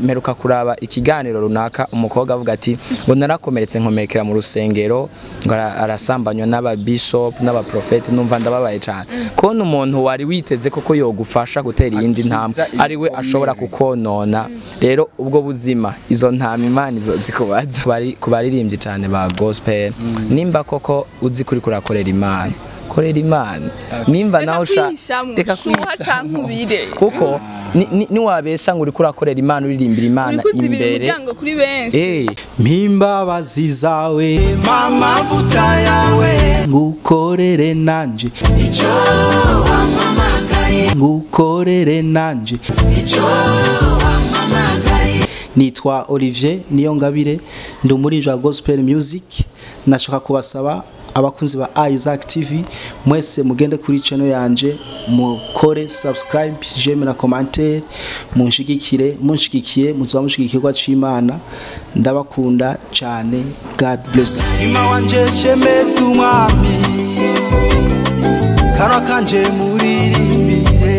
mperuka kuraba ikiganiro runaka umukobwa avuga ati ngo narakomeretse nkomekera mu rusengero ngo ara- arasambanywa n'aba bishop n'aba prophet numva ndababaye cyane kubona umuntu wari witeze koko yogufasha gutera iyindi ntambwe ari we ashobora kukonona rero ubwo buzima izo ntama imana izo zikubaza bari ku baririmbyi cyane ba gospel nimba koko uzi kuri kurakorera imana korera imana nimba Reka nawe usha kwihishamwo, reka shuha kwihishamwo. canke ubire. kuko ni- ni- niwabesha ngo uriko urakorera imana uririmbira imana uri kuzibira imbere umuryango kuri benshi Eh, mpimbabazi zawe mamavuta yawe ngukorere nanje icyo wampamagariye ngukorere nanje icyo wampamagariye nitwa Olivier Niyongabire ndi umuririmbyi wa gospel music nashaka kubasaba abakunzi ba Isaac TV mwese mugende kuri channel yanje mukore subscribe j'aime na commentaire munshigikire munshigikiye muzoba mushigikirwa c'Imana ndabakunda cyane God bless Tima wanje shemeza umwami kanwa kanje muririmbire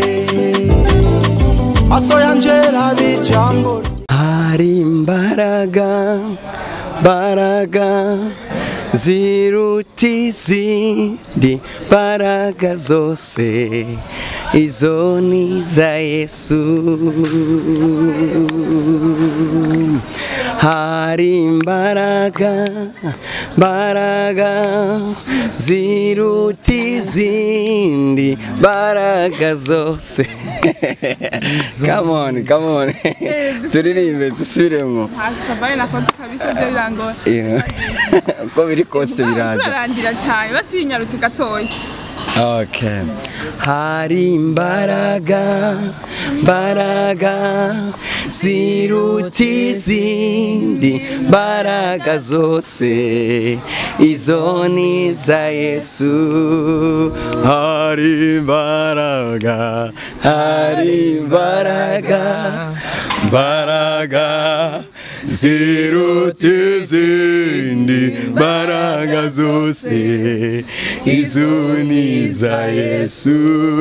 maso yanje rabe jambo hari imbaraga mbaraga ziruta izindi mbaraga zose izo ni za yesu hari imbaraga mbaraga ziruta izindi mbaraga zose come on come on turirimbe dusubiremo nta travaye nakoze kabisa byo birangora Yeah. uko biri kose biraza turarandira cyane basinyarutse gatoya Okay. Hari imbaraga, mbaraga ziruta izindi mbaraga zose izo ni za Yesu. Hari imbaraga, hari imbaraga, mbaraga ziruta izindi mbaraga zose izo ni za Yesu.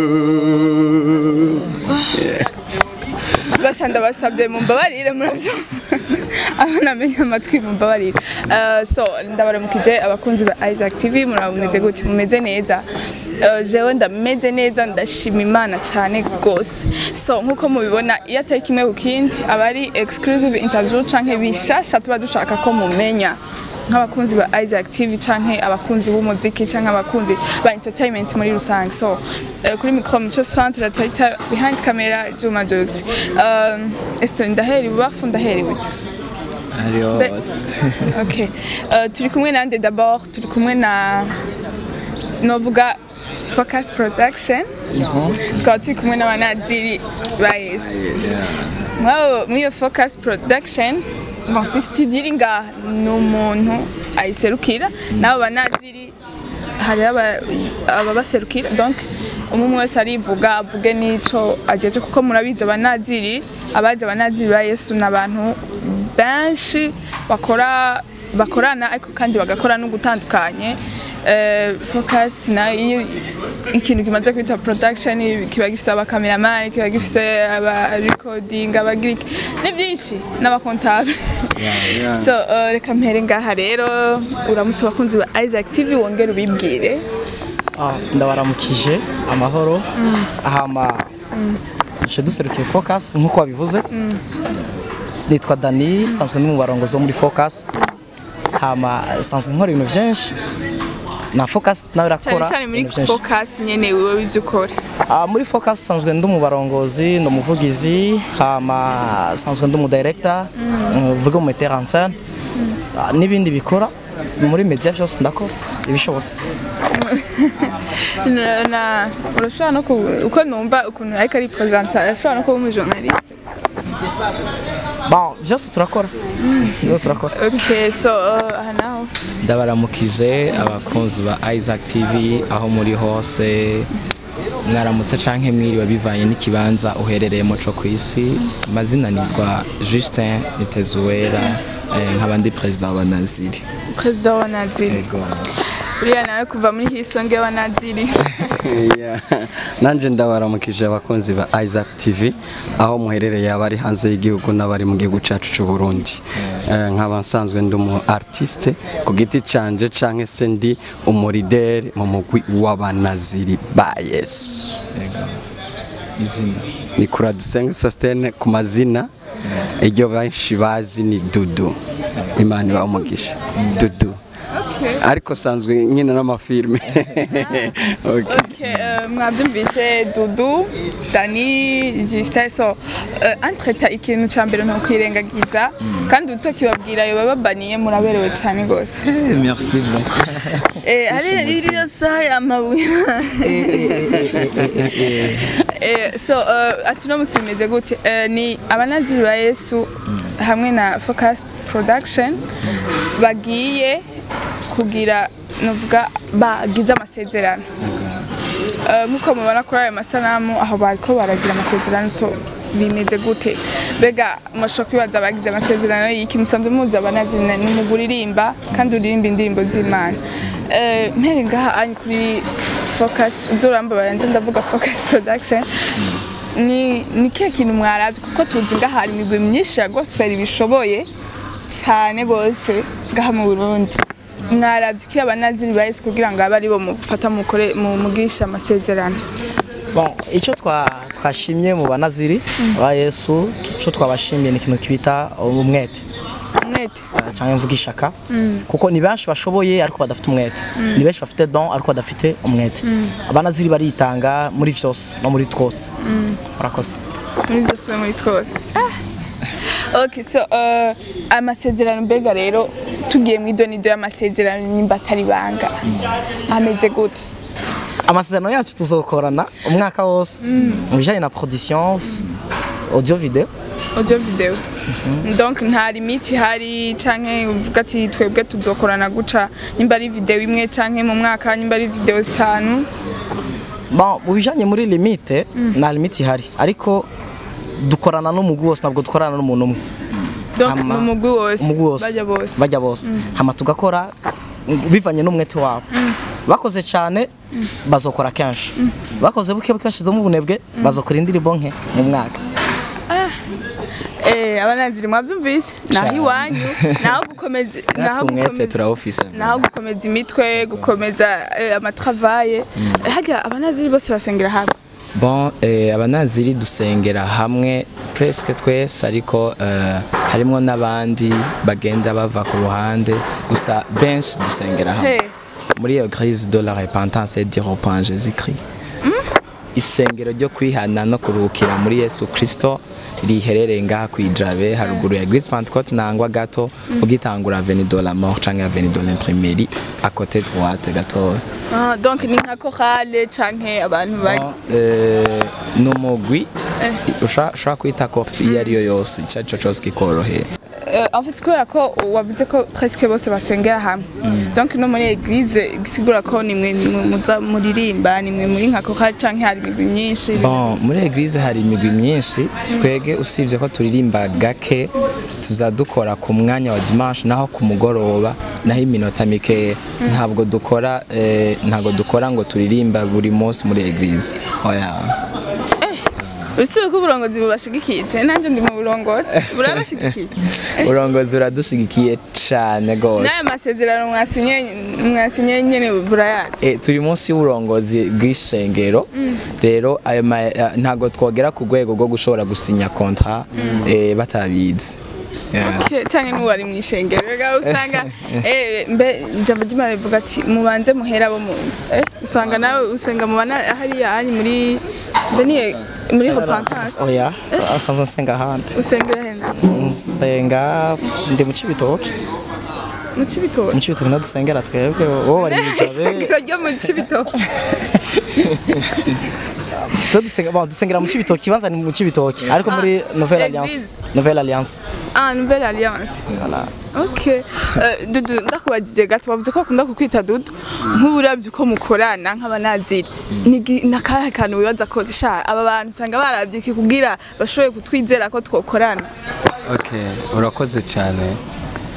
basha ndabasabye mumbabarire murabyo abana amenya amatwi mumbabarire Eh, so ndabaramukije abakunzi ba Isaac TV murabumeze gute mumeze neza Eh, jewe ndameze neza ndashima imana cyane rwose so nkuko mubibona iyo atari kimwe ku kindi aba ari exclusive interview canke bishasha tuba dushaka ko mumenya nk'abakunzi ba Isaac TV canke abakunzi b'umuziki canke abakunzi ba entertainment muri rusange so eh, kuri micro muco centre tarita behind camera Juma Jokes um, ese ndaheri bubafu ndaheri buryo Be- okay uh, turi kumwe nande d'abord turi kumwe na novuga Focus Production tukaba turi kumwe n'abanaziri ba Yesu mwabo mwiyo Focus Production bon si studio iri ngaha ni umuntu ayiserukira n'abo banaziri hariho aba- ababaserukira donc umwe umwe wese arivuga avuge n'ico ajeje kuko murabizi abanaziri abazi abanaziri ba Yesu ni abantu benshi bakora bakorana ariko kandi bagakora no gutandukanye Eh, focus na iyo ikintu kimaze kwita production kiba gifise abakameramani kiba gifise aba recording abagira iki ni byinshi n'abakontable so eh, reka mpere ngaha rero uramutse abakunzi ba Isaac TV wongere ubibwire Ah, ndabaramukije amahoro hama nje duserukiye focus nk'uko wabivuze nitwa dani sanzwe ndi mu barongozi bo muri focus hama sanzwe nkora ibintu byinshi na focus nawe cyane irakora cyane muri ibintu byinshi. focus nyene wewe ibyo ukora Ah, muri focus sanzwe ndi umubarongozi ndi umuvugizi hama sanzwe ndi umudirector mvuga mu metteur en scène Ah, n'ibindi bikora muri media byose ndakora ibishobotse na, na urashobora no ku uko numva ukuntu ariko ari presenter arashobora no kuba umujournaliste bon byose turakora byose turakora okay so uh, aha naho ndabaramukije abakunzi ba Isaac TV aho muri hose mwaramutse canke mwiriwe bivanye n'ikibanza uherereyemo co ku isi amazina nitwa Justin Nitezuwera eh, nkaba ndi perezida wa Naziri perezida wa Naziri Yego. uriya nawe kuva muri hisonge wa Naziri Yeah. nanje ndabaramukije abakunzi ba Isaac TV aho muherereye abari hanze y'igihugu n'abari mu gihugu cyacu cy'u Burundi Eh, nkaba nsanzwe ndi umu artiste ku giti canje canke se ndi umurideri mu mugwi w'abanaziri ba Yesu izina ni kura dusenge sostene ku mazina iryo benshi bazi ni dudu imana ibaha umugisha dudu ariko sanzwe nkina n'amafilme okay. Okay, euh, mwabyumvise dudu dani justin so euh, entreta ikintu ca mbere ntukwirengagiza kandi utokibabwira yo bababaniye muraberewe cane gose merci beaucoup Eh, hari iriyo saha y'amabuye Eh, so uh, ati uno musi bimeze gute Eh, ni abanaziri ba yesu hamwe na focus production bagiye kugira novuga bagize amasezerano Eh, nk'uko mubona kuri ayo masanamu aho bariko baragira amasezerano so bimeze gute mbega mushobora kwibaza bagize amasezerano y'iki musanzwe muzi abanaziri ni umugwi uririmba kandi uririmba indirimbo z'imana Eh, mpere ngaha ari kuri focus uzoramba baranze ndavuga focus production ni ni kihe kintu mwaravye kuko tuzi ngaha hari imigwi myinshi ya gospel bishoboye cyane gose ngaha mu Burundi mwaravye iki abanaziri ba Yesu kugira ngo abe ari bo mufata mukore mu mugisha amasezerano bon icyo twa twashimye mu banaziri ba Yesu cyo twabashimiye ni ikintu kibita umwete umwete eh, cyangwa mvuga ishaka kuko ni benshi bashoboye ariko badafite umwete ni benshi bafite don ariko badafite umwete abanaziri baritanga muri vyose no muri twose murakoze muri byose no muri twose Ah. okay so uh, amasezerano mbega rero tugiye mu idonido y'amasezerano nimba atari banga ameze gute amasezerano yacu tuzokorana umwaka wose mu bijyanye na production audio video audio video donc nta limite ihari canke uvuga ati twebwe tuzokorana guca nimba ari video imwe canke mu mwaka nimba ari video zitanu bon mu bijyanye muri limite nta limite ihari ariko dukorana n'umugwi wose ntabwo dukorana n'umuntu umwe donc Hama- mu mugwi wose umugwi wose bajya bose bajya bose hama tugakora bivanye n'umwete wabo bakoze cyane bazokora kenshi bakoze buke buke bashyizemo ubunebwe bazokora indirimbo nke mu mwaka eh abananziri mwabyumvise naho Cyane. iwanyu naho gukomeza naho natwe umwete gukomeza turawufise naho gukomeza imitwe gukomeza eh, amatravaye hajya abanaziri bose basengera hamwe bon eh, abanaziri dusengera hamwe presque twese ariko eh, harimo n'abandi bagenda bava ku ruhande gusa benshi dusengera hamwe Hey. muri eglise de la repentance et du repent Jésus Christ isengero ryo kwihana no kuruhukira muri Yesu Kristo riherereye ngaha kwijabe haruguru ya Eglise Pentecôte nangwa gato ugitangura Avenue de la Mort canke Avenue de l'Imprimerie à côté droite gatoya Ah, donc ni nka chorale canke abantu bari Eh, ni umugwi usha- ushobora kwita ko iyo ariyo yose icyo ari cyo cyose kikoroheye Euh, en fait kubera ko wavuze ko presque bose basengera hamwe donc no muri eglise gisigura ko nimwe nimwe muza muririmba nimwe muri nka chorale canke hari imigwi myinshi bon muri eglise hari imigwi myinshi twege usibye ko turirimba gake tuza dukora ku mwanya wa dimanche naho ku mugoroba naho iminota mikeya ntabwo dukora eh, ntabwo dukora ngo turirimba buri munsi muri eglise oya usibye ko uburongozi bubashigikije nanjye ndi mu burongozi burabashigikiye urongozi uradushigikiye cyane rwose n'aya masezerano mwasinye mwasinye nyene burayazi Eh, turi munsi y'uburongozi bw'ishengero rero ayo ma- eh, ntabwo twogera ku rwego rwo gushobora gusinya kontra eh, batabizi Yeah. Okay, canke n'uwari mw'ishengero rega usanga eh mbe ijambo ry'Imana rivuga ati mubanze muhera abo mu nzu eh usanga nawe usenga mubana hariya hanyu muri mbe ni muri repentance oya asanzwe nsenga ahandi usengera hena nsenga ndi mu cibitoke mu Cibitoke mu cibitoke niho dusengera twebwe wowe wari mu jabe isengero ryo mu Cibitoke tuba dusenga bon, dusengera mu cibitoke ikibanza ni mu cibitoke ariko muri nouvelle alliance Église. nouvelle alliance ah nouvelle alliance voilà Okay. Uh, Dudu ndakubajije gato bavuze ko bakunda kukwita Dudu nk'uburavye uko mukorana nk'abanaziri Ni- nakahe kantu wibaza ko sha aba bantu usanga baravye iki kugira bashoboye kutwizera ko twokorana Okay, urakoze cyane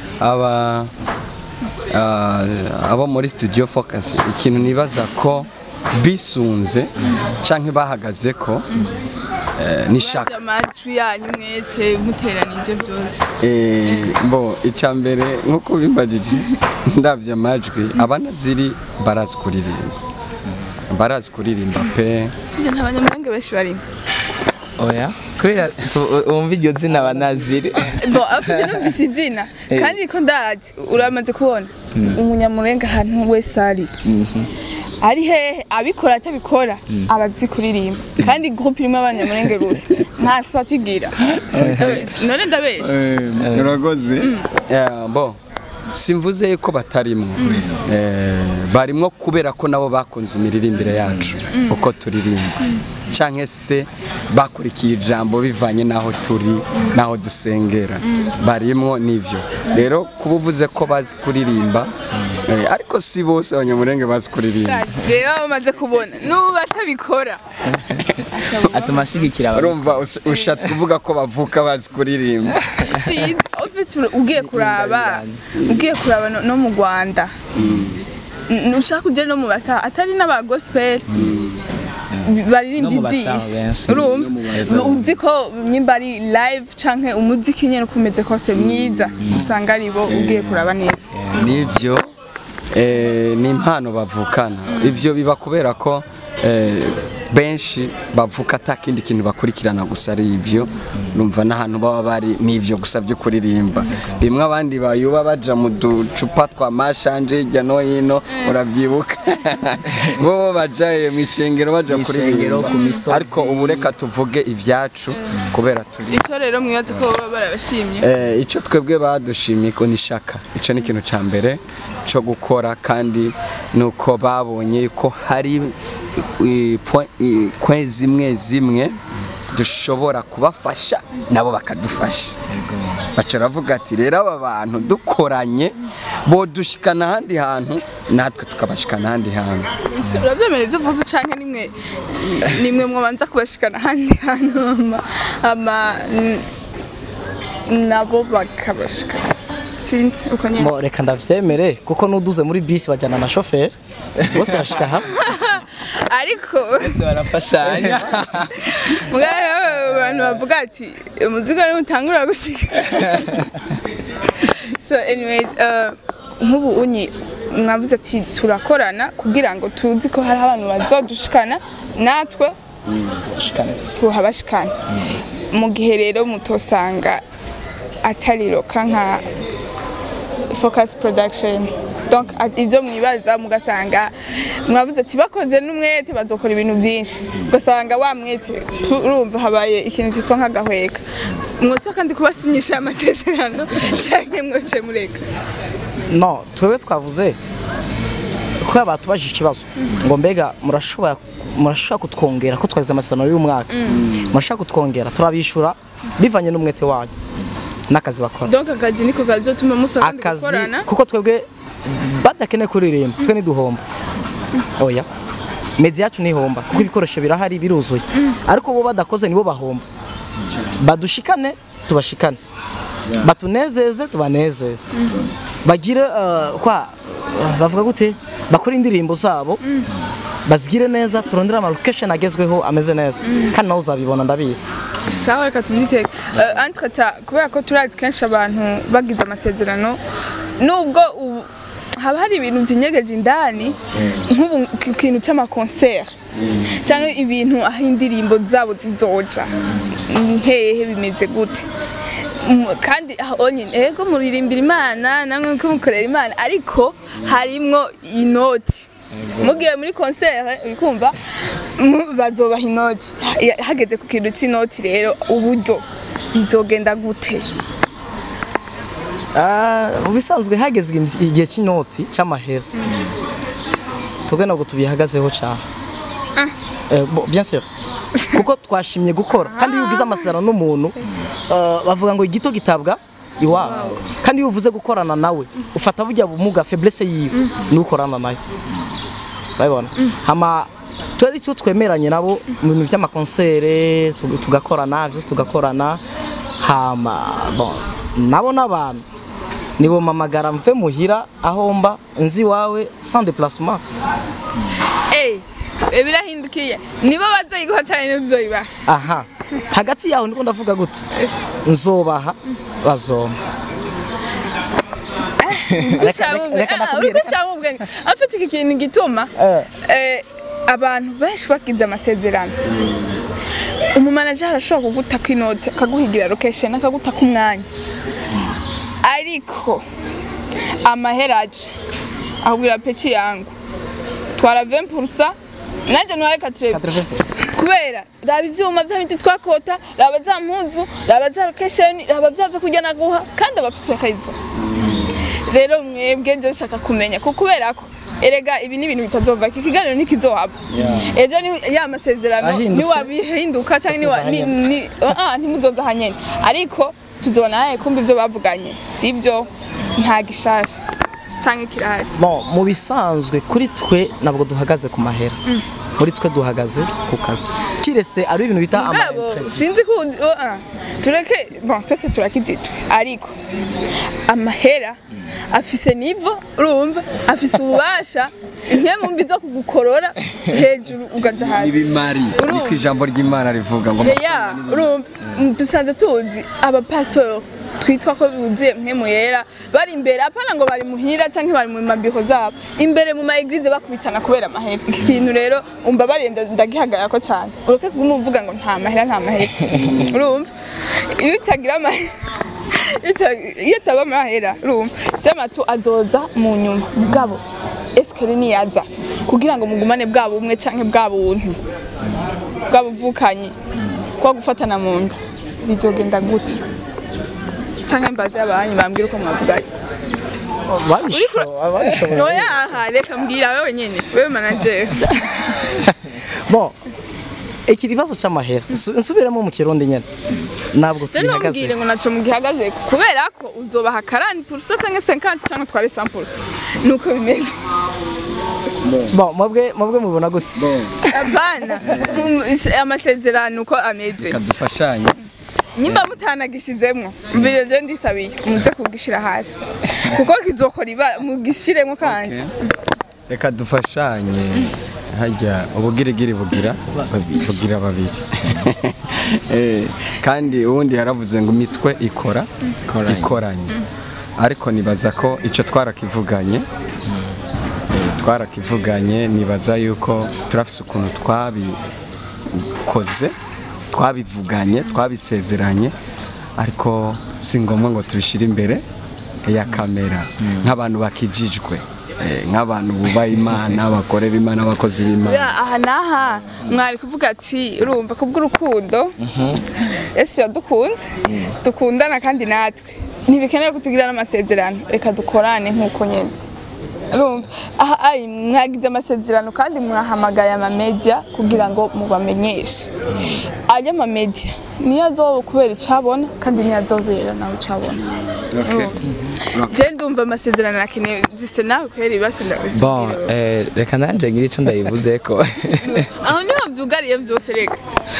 aba ah, abo muri studio focus ikintu nibaza ko bisunze canke bahagaze ko eh, n'ishaka amajwi yanyu mwese muteranije byose Eh, bo icya mbere nk'uko bimbagije ndabyo amajwi abana ziri barazi kuririmba barazi kuririmba pe burya nta banyamahanga benshi barimo oya kubera tu- wumva iryo zina banaziri bo afite numvise izina kandi ko ndazi uramaze kubona umunyamurenga ahantu wese ari ari hehe abikora atabikora aba azi kuririmba kandi groupe irimo abanyamurenge gusa nta so atigira none ndabesha urakoze bo simvuze ko batarimwo Eh, barimwo kubera ko nabo bakunze imiririmbire yacu uko turirimba canke se bakurikiye ijambo bivanye n'aho turi n'aho dusengera barimwo n'ivyo rero kuba uvuze ko bazi kuririmba eh, ariko si bose abanyamurenge bazi kuririmba rero bamaze kubona n'ubu batabikora atuma ashigikira abantu urumva us- ushatse kuvuga ko bavuka bazi kuririmba sinzi ufite ugiye kuraba ugiye kuraba no- no mu rwanda N- ushaka ujya no mu basa atari n'aba gospel baririmba No mu bastar ibyisi benshi. urumva uzi ko nyimba ari live canke umuziki nyene uko umeze kose mwiza usanga ari bo ugiye kuraba neza nibyo eh, ni impano bavukana ibyo biba kubera ko eh, benshi bavuka ata kindi kintu bakurikirana gusa ari ibyo numva n'ahantu baba bari n'ibyo gusa byo kuririmba bimwe abandi bayuba baja mu ducupa twa mashanje hirya no hino urabyibuka bo bajaye mu ishengero baja Mw'ishengero, kuririmba ku misozi. ariko ubu reka tuvuge ibyacu kubera turi ico rero mwibaze ko baba barabashimye Eh, icyo twebwe badushimiye ko ni shaka icyo ni ikintu cya mbere cyo gukora kandi nuko babonye ko hari eh, point- eh, kwe zimwe zimwe dushobora kubafasha nabo bakadufasha baca baravuga ati rero aba bantu dukoranye bodushikana ahandi hantu natwe tukabashikana ahandi hantu urabyemera ibyo uvuze canke nimwe nimwe mwabanza kubashikana ahandi hantu ama- ama n- nabo bakabashikana sinzi uko nyene Mo, reka ndavyemere kuko nuduze muri bisi bajyana na shoferi bose bashika hamwe ariko barafashanya mugara abantu bavuga ati umuzigo niwo utangura gushika so anyways uh, nk'ubu unyi mwavuze ati turakorana kugira ngo tuzi ko hari abantu bazodushikana natwe tuhabashikana mu gihe rero mutosanga atari roka nka focus production donc a- ivyo mwibaza mugasanga mwavuze ati bakoze n'umwete bazokora ibintu byinshi ugasanga wa mwete tu- urumva habaye ikintu cyitwa nk'agahweka mwose kandi kubasinyisha amasezerano canke mwoce mureka no twebwe twavuze ko batubajije ikibazo ngo mbega murashobora murashobora kutwongera ko twagize amasezerano y'umwaka murashobora kutwongera turabishura bivanye n'umwete wanyu n'akazi bakora donc akazi niko kazotuma musaba kandi akazi gukorana kuko twebwe badakeneye kuririmba twe ntiduhomba oya medi yacu ntihomba kuko ibikoresho birahari biruzuye ariko bo badakoze nibo bahomba badushikane tubashikane batunezeze tubanezeze bagire eh, kwa eh, bavuga gute bakora indirimbo zabo bazigire neza turondere ama location agezweho ameze neza kandi nawe uzabibona ndabizi sawa reka tubyitege uh, entreta kubera ko turazi kenshi abantu bagize amasezerano nubwo ubu haba hari ibintu byinyegeje indani nk'ubu ku kintu cy'amakonseri cyangwa ibintu aho indirimbo zabo zizoja ni hehe bimeze gute Mm, kandi aho nyine ego muririmbira imana namwe muko mukorera imana ariko harimwo inoti mugiye muri konsere uri kumva mu- bazobaha inoti Ha- hageze ku kintu cy'inoti rero uburyo bizogenda gute Ah, mu bisanzwe hageze igihe- igihe cy'inoti cy'amahera twebwe ntabwo tubihagazeho cyane Eh, bo- bien sûr kuko twashimye gukora kandi iyo ugize amasezerano n'umuntu eh, bavuga ngo igito gitabwa iwabo kandi iyo uvuze gukorana nawe ufata bujya bumuga faiblesse yiwe ni ukorana nayo urabibona hama twari icyo twemeranye nabo mu bintu by'amakonsere tug- tugakorana byose tugakorana hama bon nabo n'abantu nibo mamagara mve muhira aho mba nzi iwawe sans déplacement Eh, Eh, birahindukiye nibo bazoyiguha cyane ntuzoyibaha aha hagati yaho niko ndavuga gute nzobaha bazoma Reka- reka- reka ndakubwire, reka- urikushaka ubwenge afite iki kintu gituma Eh. eh, abantu benshi bagize amasezerano umumanajeri arashobora kugutaka inoti akaguhigira location akagutaka umwanya ariko amaheraje ahubwira peti yangu twara 20% nanjye ntware 80 kubera raba ivyuma vya biti twakota raba za mpuzu raba za location raba vya vyo kurya naguha kandi abafise akayizo rero mwebwe nje nshaka kumenya ko kubera ko erega ibi ni ibintu bitazova iki kiganiro ntikizohava ejo ni ya masezerano Ahindutse. niwabihinduka cyangwa niwa- ni- Tutazahanyana. ni- ah, ntimuzoza hanyene ariko tuzobona naye kumva ivyo bavuganye sivyo nta gishasha canke kirahari bon mu bisanzwe kuri twe ntabwo duhagaze ku mahera muri twe duhagaze ku kazi kirese ari ibintu bita ama mugabo sinzi ko undi- oh, ah, tureke bon twese turakijijwe ariko amahera afise nivo urumva afise ububasha inkemu mbi zo kugukorora hejuru ugaja hasi ibimari Urumva? niko ijambo ry'imana rivuga ngo heya urumva Mm, dusanze tuzi abapasitori twitwa ko buzuye mpemu yera bari imbere apana ngo bari muhira canke bari mu mabiro zabo imbere mu maeglize bakubitana kubera amahera iki kintu rero umva barenda ndagihagarara ko cyane ureke kuguma uvuga ngo nta mahera nta mahera urumva iyo utagira amahera ita- iyo ataba amahera urumva sema tu azoza mu nyuma mugabo esikari niyaza kugira ngo mugumane bwa bumwe canke bwa buntu bwa buvukanyi kwa gufatana mu nda bizogenda gute canke mbaze abanyu bambwira uko mwavuganye babishoboye oya aha reka mbwira wewe nyene wewe manager bon iki kibazo cy'amahera Su- nsubiremo mu kirundi nyine ntabwo je ntumbwire tubihagaze ngo naco mugihagaze kubera ko uzobaha 40% canke 50 canke tware 100% nuko bimeze bon mwebwe mwebwe mubona gute abana amasezerano uko ameze kadufashanye nyimba mutanagishizemwo mbere je ndisabiye muze kugishira hasi kuko kizokora ibara mugishiremwo kandi reka dufashanye hajya ubugirigiri bugira bugira babiri Eh, kandi ubundi yaravuze ngo imitwe ikora ikoranye ariko nibaza ko icyo twarakivuganye Eh, twarakivuganye nibaza yuko turafise ukuntu twabikoze twabivuganye twabisezeranye ariko si ngombwa ngo tubishyire imbere ya kamera nk'abantu bakijijwe eh, nk'abantu bubaha imana bakorera imana abakozi b'imana Ya, aha n'aha mwari kuvuga ati urumva ko bw'urukundo yesu yadukunze dukundana kandi natwe ntibikenewe ko tugira n'amasezerano reka dukorane nk'uko nyine urumva aha ayi mwagize amasezerano kandi mwahamagaye amamedia kugira ngo mubamenyeshe ajya amamedia niyo azoba kubera icabona kandi niyo azobera nawe icabona je ndumva amasezerano akeneye juste nawe kubera ibasi bon eh, reka nanje ngira icyo ndayivuze ko aho niho byugariye byose reka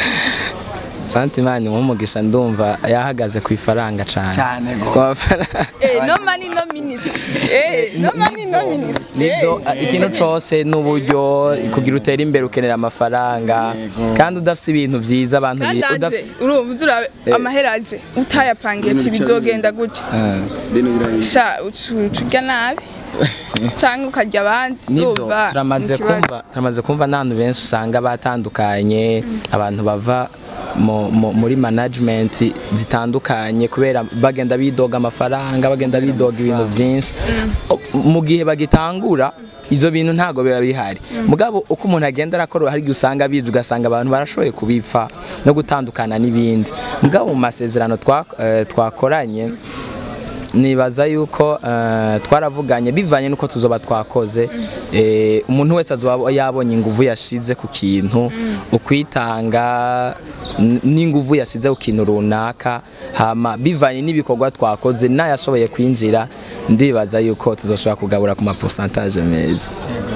santimani nk'umugisha ndumva yahagaze ku ifaranga cyane Cyane gose. Ku mafaranga. Eh, no money no ministry. Eh, no money no ministry. nibyo Eh. ikintu cyose n'uburyo kugira utere imbere ukenera amafaranga kandi udafite ibintu byiza abantu kandi bi- anje udafite urumva uzurabe amahera anje utayapangiye ati bizogenda gutya sha ucu- ucurya nabi cyangwa ukarya abandi nibyo urumva turamaze ni ikibazo. kumva turamaze kumva n'abantu benshi usanga batandukanye abantu bava mu- mu- muri management zitandukanye kubera bagenda bidoga amafaranga bagenda bidoga ibintu byinshi mu gihe bagitangura ibyo bintu ntabwo biba bihari mugabo uko umuntu agenda arakora hari igihe usanga bizi ugasanga abantu barashoboye kubipfa no gutandukana n'ibindi mugabo mu masezerano twa- eh, twakoranye nibaza yuko eh, twaravuganye bivanye nuko tuzoba twakoze eh, umuntu wese azoba yabonye inguvu yashize ku kintu ukwitanga n- n'inguvu yashize ku kintu runaka hama bivanye n'ibikorwa twakoze n'ayashoboye kwinjira ndibaza yuko tuzoshobora kugabura ku ma pourcentage meza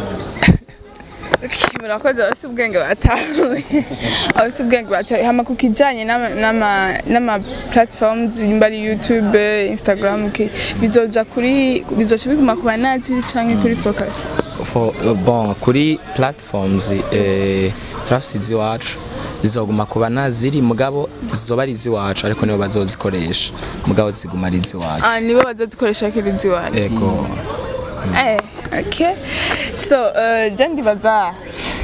Okay, murakoze abafite ubwenge batahuye abafite ubwenge batahuye hama ku kijyanye n'ama- n'ama- n'ama platforms nimba ari youtube instagram ki- bizoja kuri bizoca biguma ku banatiri canke kuri focus for, bon kuri platforms eh, turafise iziwacu zizoguma kuba naziri mugabo zizoba ari iziwacu ariko nibo bazozikoresha mugabo ziguma ari iziwacu ah nibo bazazikoresha kirizi wanyu ego eh okay so uh, je ndibaza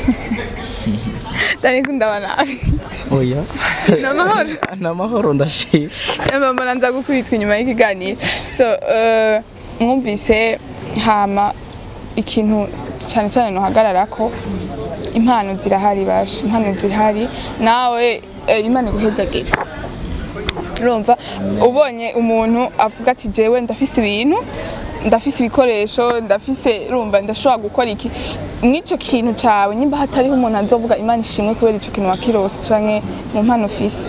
Dani kundaba nabi oya namahoro namahoro ndashima mbona nza gukubitwa inyuma y'ikiganiro so uh, mwumvise hama ikintu cyane cyane nuhagararako impano zirahari basha impano zirahari nawe eh, imana iguhezagire urumva ubonye umuntu avuga ati jewe ndafise ibintu ndafise ibikoresho ndafise urumva ndashobora gukora iki mw'ico kintu cawe nyimba hatariho umuntu azovuga imana ishimwe kubera ico kintu wakirose canke mu mpano ufise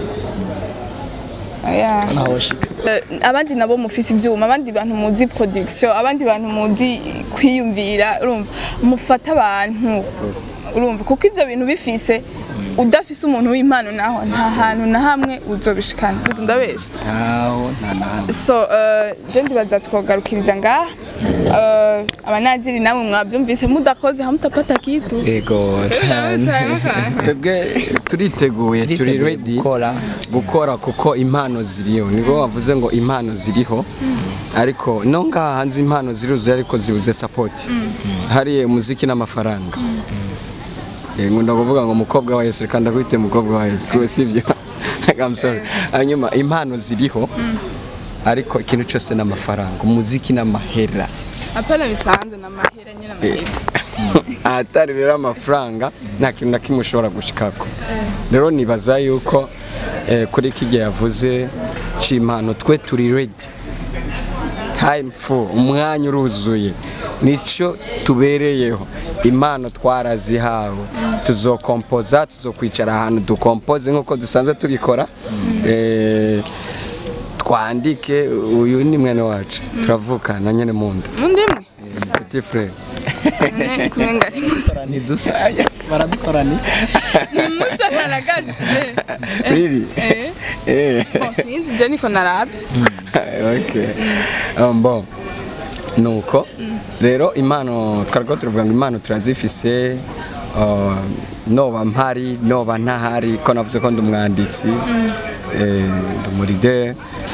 yeah. Eh, abandi nabo mufise ivyuma abandi bantu muzi production abandi bantu muzi kwiyumvira urumva mufata abantu urumva kuko ivyo bintu bifise udafise umuntu w'impano naho nta hantu na hamwe uzobishikana Utu ndabesha ntaho nta nahandi so uh, je ndibaza twogarukiriza ngaha uh, abanaziri namwe mwavyumvise mudakoze hamutapata kitu ego twebwe turiteguye turi Turiteguye ready gukora. gukora kuko impano ziriho nibwo wavuze ngo impano ziriho ariko no ngaha hanze impano ziruzuye ariko zibuze support hariya umuziki n'amafaranga Eh, nkunda kuvuga ngo umukobwa wa Yesu reka ndakwite umukobwa wa Yesu kuko sibyo I'm sorry hanyuma impano ziriho ariko ikintu cyose n'amafaranga umuziki n'amahera apana bisanze na mahera nyina mahera ahatari rero amafaranga nta kintu na kimwe ushobora gushikako rero nibaza yuko eh, kuri kijya yavuze c'impano twe turi ready time full umwanya uruzuye nico tubereyeho impano twarazihawe tuzokompoza tuzokwicara ahantu dukompoze nk'uko dusanzwe tubikora eh, twandike uyu ni mwene wacu turavukana nyene mu nda mundimwe petit frère ne kumenga ari musa ntidusa baradukorani ni musa na gato eh really eh eh bon sinzi je niko naravye okay um, bon nuko rero impano twariko turavuga ngo impano turazifise uh, noba mpari noba ntahari ko navuze ko ndi umwanditsi eh, ndi umuride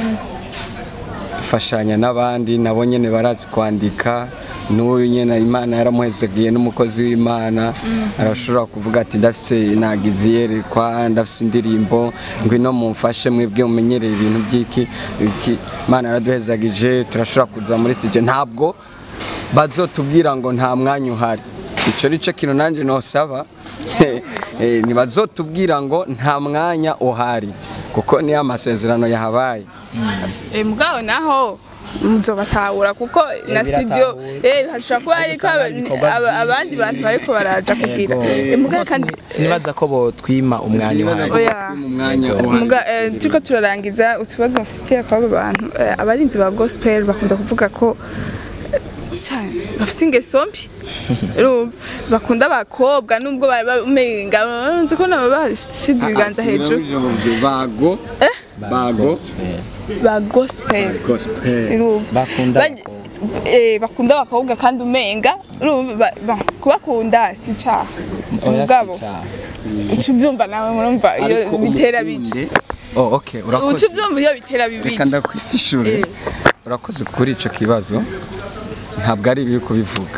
dufashanya n'abandi nabo nyene barazi kwandika n'uyu nyene imana yaramuhezegiye n'umukozi w'imana arashobora kuvuga ati ndafise nagize iyerekwa ndafise indirimbo ngwino mumfashe mwebwe mumenyereye ibintu by'iki iki imana yaraduhezagije turashobora kuza muri stage ntabwo bazotubwira ngo nta mwanya uhari ico nico kintu nanje nosaba Eh, ntibazotubwira ngo nta mwanya uhari kuko niyo amasezerano yahabaye Eh, mugabo naho muzobatahura kuko na Eh, studio biratahuye. eh hashobora kuba hariko Usanga aba- ibikorwa aba- vyiza. abandi bantu bariko baraza kugira Eh, mugabo kandi sinibaza ko botwima umwanya uhari oya mu mwanya uhari muga eh, turiko turarangiza utubazo mufitiye kw'abo bantu eh, abarinzi ba gospel bakunda kuvuga ko eh, cyane bafite ingeso mbi urumva bakunda abakobwa nubwo bari bamenga nzi ko nabo bashize ibiganza hejuru bago bago ba gospel gospel urumva Bakunda Baj- eh, bakunda abakobwa kandi umenga urumva ba- ba- kubakunda si icaha mugabo uca ubyumva nawe murumva iyo Ariko bitera umukunde- bica oh okay uca urakoze ubyumva iyo bitera reka bibica ndakwishure Eh. urakoze kuri ico kibazo ntabwo ari ibibi kubivuga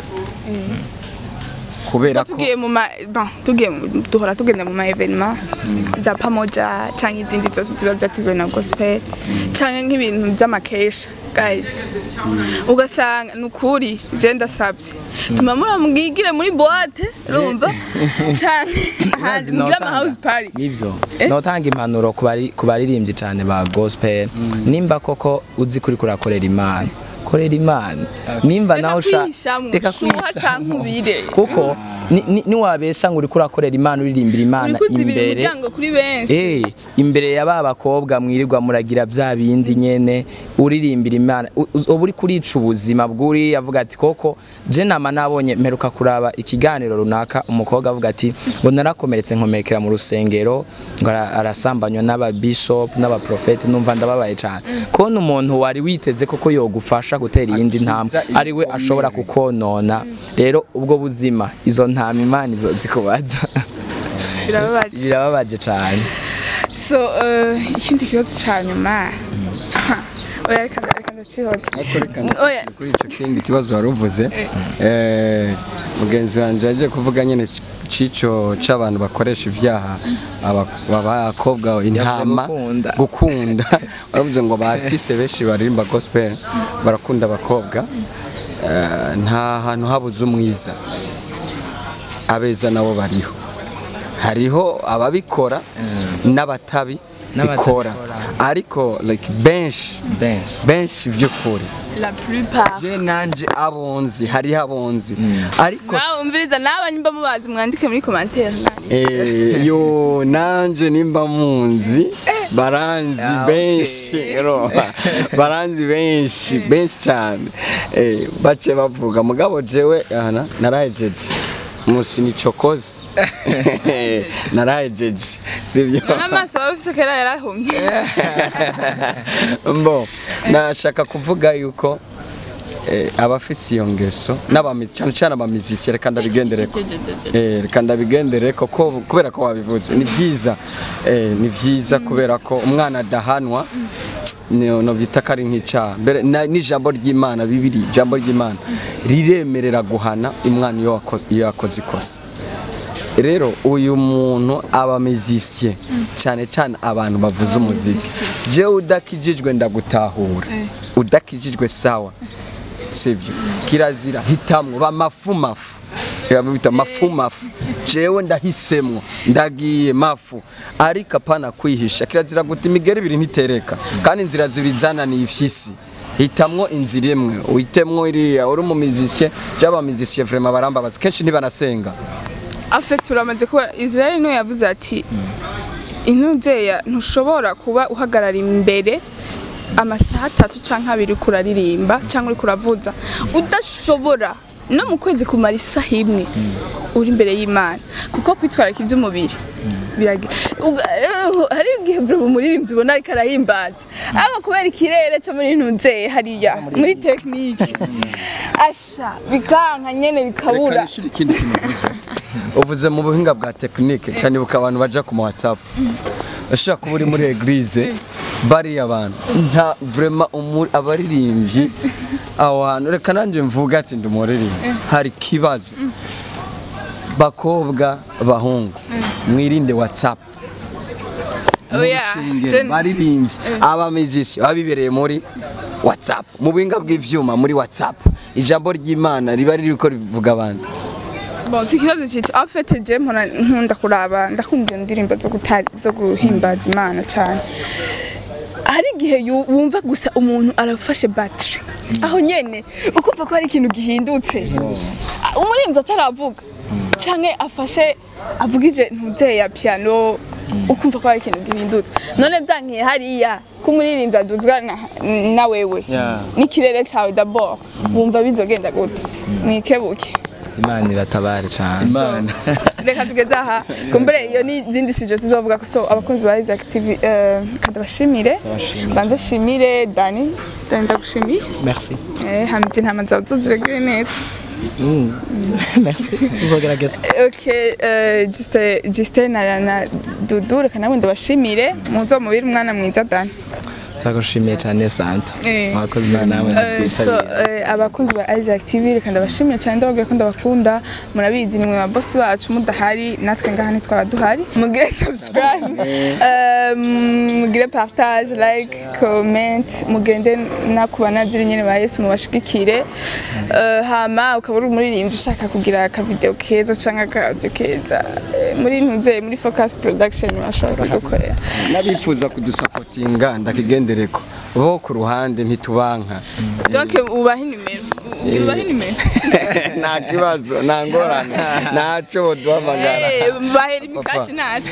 kubera ko tugiye mu ma bon tugiye mu- duhora tugenda mu ma evenement za pamoja canke izindi zose ziba zateguwe na gospel canke nk'ibintu vy'amakesha guys ugasanga ni ukuri je ndasavye tuma muramugigire muri boîte urumva canke ahandi mugire ama house party nivyo notanga impanuro ku bari- ku baririmbyi cyane ba gospel nimba koko uzi kuri kurakorera imana korera imana nimba Reka nawe usha kwihishamwo, reka shuha kwihishamwo. canke ubire. kuko ni- ni- niwabesha ngo uriko urakorera imana uririmbira imana uriko uzibira imbere imiryango kuri benshi Eh, imbere ya ba bakobwa mwirirwa muragira bya bindi nyene uririmbira imana u- u- uba uri kurica ubuzima bw'uri avuga ati koko je nama nabonye mperuka kuraba ikiganiro runaka umukobwa avuga ati ngo narakomeretse nkomekera mu rusengero ngo ara- arasambanywa n'aba bishop n'aba prophet numva ndababaye cyane kubona umuntu wari witeze koko yogufasha agufasha gutera iyindi ntambwe Akiza ari we ashobora kukonona rero ubwo buzima izo ntama imana izo zikubaza birababaje birababaje cyane so eh, ikindi kibazo ca nyuma oya reka reka ndacihotse oya kuri icyo kindi kibazo wari uvuze eh, mugenzi wanjye yaje kuvuga nyine c- cico c'abantu bakoresha ivyaha aba- abakobwa intama gukunda. gukunda baravuze ngo aba artiste benshi baririmba gospel barakunda abakobwa Eh, nta hantu habuze umwiza abeza nabo bariho hariho ababikora n'abatabi bikora ariko like benshi benshi benshi by'ukuri la plupart je nanje abonzi hariho abonzi ariko nawe umviriza nawe nyimba mubazi mwandike muri commentaire eh, yo nanje nimba munzi baranzi Ah, benshi ro baranzi benshi benshi cyane eh, bace bavuga mugabo jewe ana narahejeje musi nicokoze narahejeje sivyo n'amaso wari ufise kera yarahumye mbo nashaka kuvuga yuko eh, abafise iyo ngeso n'abami cyane cyane abamizisiye reka ndabigendereko eh, reka ndabigendereko ko kubera ko wabivuze ni byiza eh, ni byiza kubera ko umwana adahanwa no no bita ko ari nk'icyaha mbere na- n'ijambo ry'imana bibiri ijambo ry'imana riremerera guhana umwana iyo wakoze iyo yakoze ikosa rero uyu muntu aba mizisiye cyane cyane abantu bavuza umuziki jewe udakijijwe ndagutahura udakijijwe sawa sibyo kirazira hitamwo bamafumafu bita mafumafu jewe ndahisemwo ndagiye mafu ariko apana kwihisha kirazira guta imigeri ibiri ntitereka kandi inzira zibiri zananiye ifyisi hitamwo inzira imwe uhitemwo iriya uri umumizisiye by'abamizisiye vrema barambabaza kenshi ntibanasenga afite turamaze kuba israel niwe yavuze ati intuzeya ntushobora kuba uhagarara imbere amasaha atatu cyangwa abiri uriko uraririmba cyangwa uriko uravuza udashobora no mu kwezi kumara isaha imwe uri imbere y'imana kuko kwitwararika iby'umubiri biragi- uga- eh, hari igihe bro umuririmbyi ubona ariko arahimbaza ariko kubera ikirere cyo muri ntuzeya hariya muri tekinike asha bikanka nyene bikabura ikindi kintu uvuze uvuze mu buhinga bwa tekinike cyane buka abantu baja ku ma whatsapp ushobora kuba uri muri eglise bariya abantu nta vrema umuri- abaririmbyi aho hantu reka nanjye mvuga ati ndi umuririmbyi hari kibazo bakobwa bahungu mwirinde whatsapp Oya, Murushengero, je- baririmbyi abamizisi babibereye muri whatsapp mu buhinga bw'ivyuma muri whatsapp ijambo ry'imana riba ririko rivuga abandi Bon, si ikibazo cyica afete je mpora nkunda kuraba ndakunda iyo ndirimbo zo guta zo guhimbaza imana cyane hari igihe yu- wumva gusa umuntu arafashe battery aho nyene ukumva ko hari ikintu gihindutse umurinzi ataravuga canke afashe avugije ntuze ya piano ukumva ko hari ikintu gihindutse none byankiye hariya ko umuririnzi aduzwa na, na wewe Yeah. n'ikirere cawe d'abord wumva bizogenda gute mwikebuke imana iratabare cyane imana reka tugeze aha kumbure iyo ni izindi sijo tuzovuga ko so abakunzi ba Isaac TV eh, kada bashimire banze shimire Dani Dani ndagushimiye merci eh hamiti ntama zawe tuziregere neza merci tuzogerageza okay eh juste juste na na Dudu reka nawe ndabashimire muzo mubiri umwana mwiza Dani turagushimiye cyane santa Eh. mwakoze nawe Eh, so natwitabiriye eh, abakunzi ba Isaac TV reka ndabashimira cyane ndababwira ko ndabakunda murabizi ni mwe ba boss bacu mudahari natwe ngaha ntitwaba duhari mugire subscribe eh, mugire partage like comment mugende nakuba naziri nyene ba Yesu mubashigikire Eh, hama ukaba uri umuririmbyi ushaka kugira aka video keza canke aka audio keza eh, muri ntuze muri focus production bashobora kugukorera n'abifuza kudusapotinga ndakigendereko bo ku ruhande ntitubanka donc ubahe nimero ubahe nimero nta kibazo nta ngorane ntacyo boduhamagara Eh, bahera imikashi ntacyo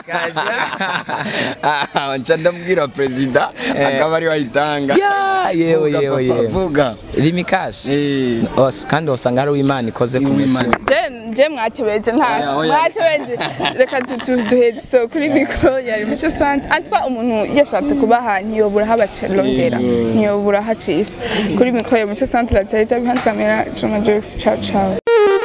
nca ndabwira perezida akaba ariwe ayitanga Ya, yewe Vuga, yewe papa, yewe vuga rimikashi Eh. Os- kandi usanga hari uwimana ikoze ku mutima Je- je mwatebeje ntacyo Oya, oya. mwatebeje reka tu- tu- duheze so kuri mikoro yari muco sante atwa umuntu yashatse kubaha ntiyobura habacirondera ntiyobura hacisha kuri mikoro ya muco sante ratahita behind camera Juma Jokes ciao ciao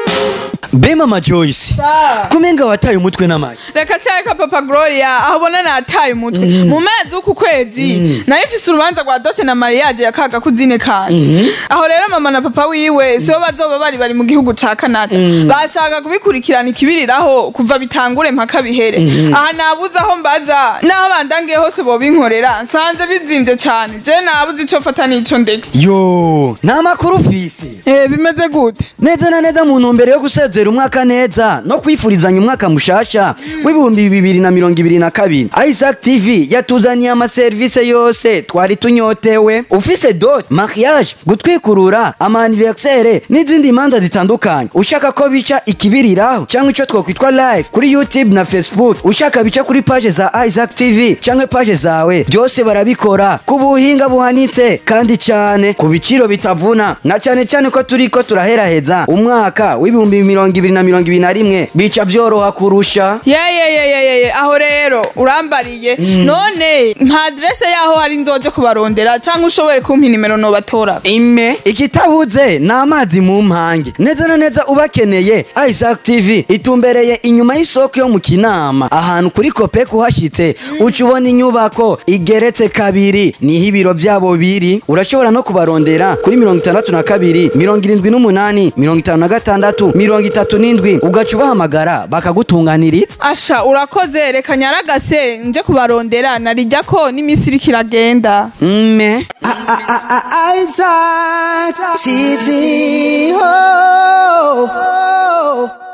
be mama joyce kumenga wataye umutwe n'amashyi reka cyareka papa gloria aho ubona nataye umutwe mu mezi w'uku kwezi nayo ifise urubanza rwa dote na mariage ya kaga kuzine kanje aho rero mama na papa wiwe sibo bazoba bari bari mu gihugu ca canada bashaka kubikurikirana ikibiriraho kuva bitangure mpaka bihere aha nabuze aho mbaza n'aho bandangiye hose bobinkorera nsanze bizimvye cane je nabuze ico fata n'ico ndeka yo nta makuru ufise Eh, bimeze gute neza na neza mu ntumbero yo gusezera umwaka neza no kwifurizanya umwaka mushasha w'ibihumbi bibiri na mirongo ibiri na kabiri isaac tv yatuzaniye amaserivisi yose twari tunyotewe ufise dot mariage gutwikurura amaniversere n'izindi manza zitandukanye ushaka ko bica ikibiriraho cyangwa ico twokwitwa live kuri youtube na facebook ushaka bica kuri page za isaac tv cyangwa page zawe byose barabikora ku buhinga buhanitse kandi cyane ku biciro bitavuna na cyane cyane ko turi ko turaheraheza umwaka w'ibihumbi mirongo ibiri na mirongo ibiri na rimwe bica byoroha kurusha yeyeyeyeyeye aho rero urambariye none nka adrese yaho hari nzoje kubarondera cyangwa ushobore kumpa inimero nobatora ime ikitabuze ni amazi mu mpange neza na neza ubakeneye isaac tv itumbereye inyuma y'isoko yo mu kinama ahantu kuri kopek uhashyitse uca ubona inyubako igeretse kabiri niho ibiro byabo biri urashobora no kubarondera kuri mirongo itandatu na kabiri mirongo irindwi n'umunani mirongo itanu na gatandatu mirongo itatu n'indwi ugaca ubahamagara bakagutunganiriza asha urakoze reka nyaragase nje kubarondera narijya ko n'iminsi iriko iragenda mme Isaac TV. Oh, oh, oh.